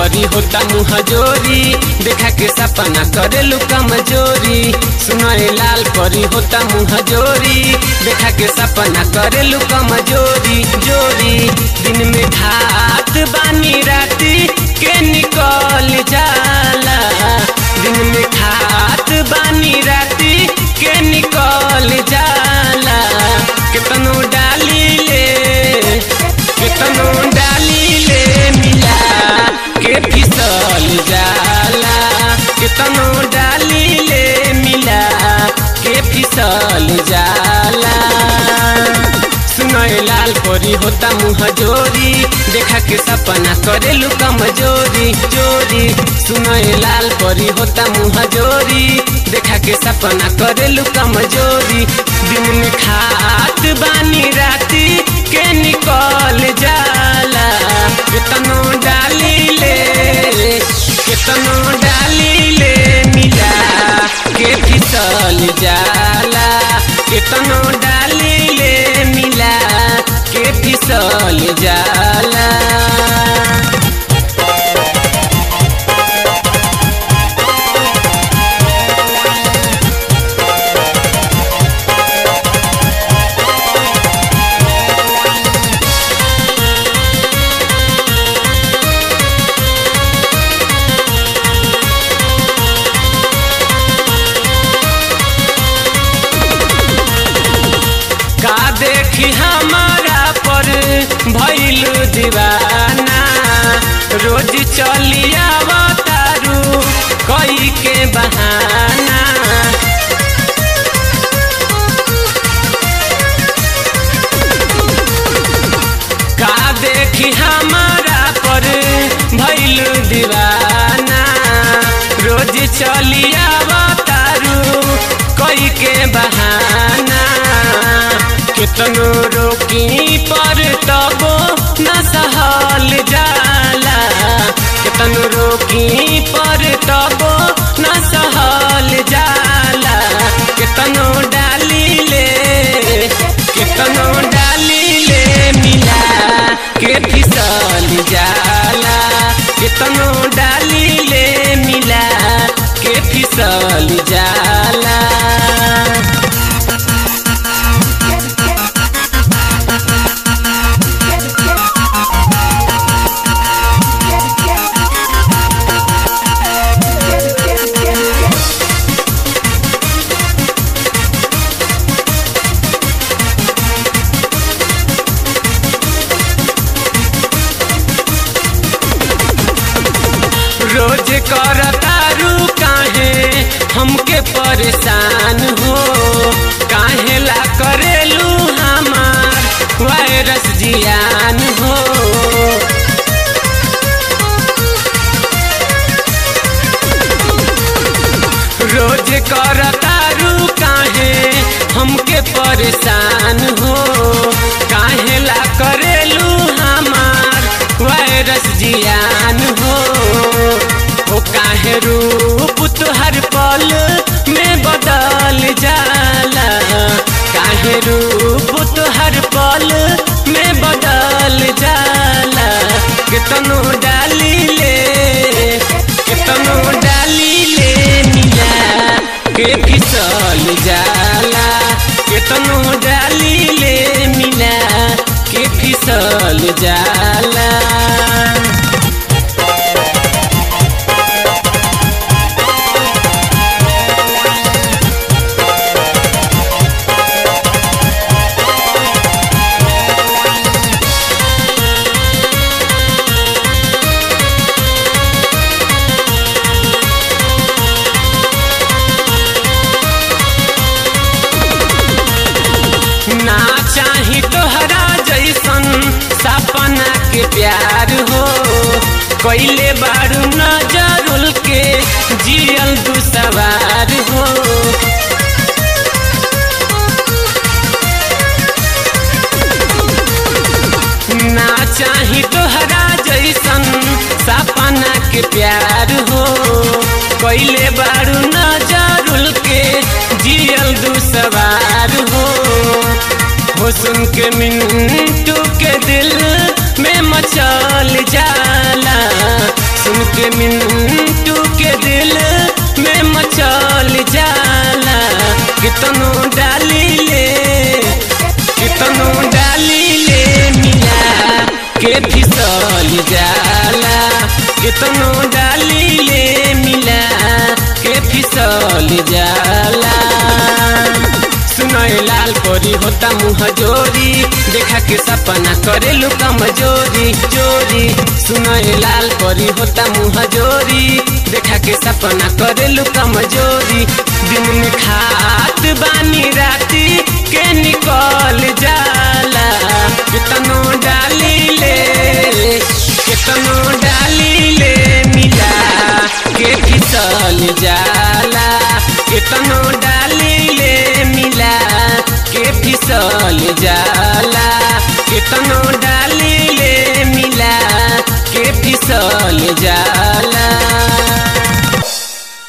परी होता मुँह जोरी देखा के सपना करेलू कमजोरी सुनय लाल परी होता मुँह जोरी देखा के सपना करेलू कमजोरी जोरी दिन में खात बानी राती के निकल जाला दिन में खात बानी राती के निकल जाला कितनो डाली ले कितनो डाली ले मिला के फिसल जाला कितनो डाली ले मिला के फिसल जाला सुनय लाल परी होता मुँह जोरी देखा के सपना करेलू कमजोरी जोरी सुनय लाल परी होता मुँह जोरी देखा के सपना करेलू कमजोरी दिन में खात बानी राती के निकल जाला कितनो डाली ले कितनो डाली ले मिला के फिसल जाला कितनो डाली ले मिला के फिसल जाला का देखी हमारा पर भइल दीवाना रोज चली आवतारू कई के बहाना का देखी हमारा पर भइल दीवाना रोज चली आवतारू कई के बहाना कितनो रोकी पर तबो न सहल जाला कितनो रोकी पर तबो न सहल जाला कितनो डाली ले कितनो डाली ले मिला के फिसल जाला कितनो डाली ले मिला के फिसल जाला रोज करतारू काहे हमके परेशान हो काहे ला करेलू हमार वायरस जियान हो रोज करतारू काहे हमके परेशान हो काहे ला करेलू हमार वायरस जियान हो हो काहे रूप तुहर पल में बदल जाला काहे रूप तुहर पल में बदल जाला कितनो डाली ले कितनो डाली ले मिला के फिसल जाला कितनो डाली ले मिला के फिसल जाला ना चाही तोहरा जैसन सपना के प्यार हो कैले बारू नजरुल के जियल दू सवार हो ना चाही तोहरा जैसन सपना के प्यार हो कैले बारू नजरुल के जियल दू सवार हो हो सुन के मिंटू के दिल में मचल जाला सुन के मिंटू के दिल में मचल जाला कितनो डाली ले कितनो डाली ले मिला के फिसल जाला कितनो डाली ले मिला के फिसल जाला सुनय लाल कोरी होता मुँह जोरी देखा के सपना करे लू कमजोरी चोरी सुनय लाल कोरी होता मुँह जोरी देखा के सपना करे लू कमजोरी दिन में खात बानी राती के निकल जाला कितनो डाली ले कितनो डाली ले मिला के फिसल जाला कितनो डाली ले मिला के फिसल जाला कितनो डाली ले मिला के फिसल जाला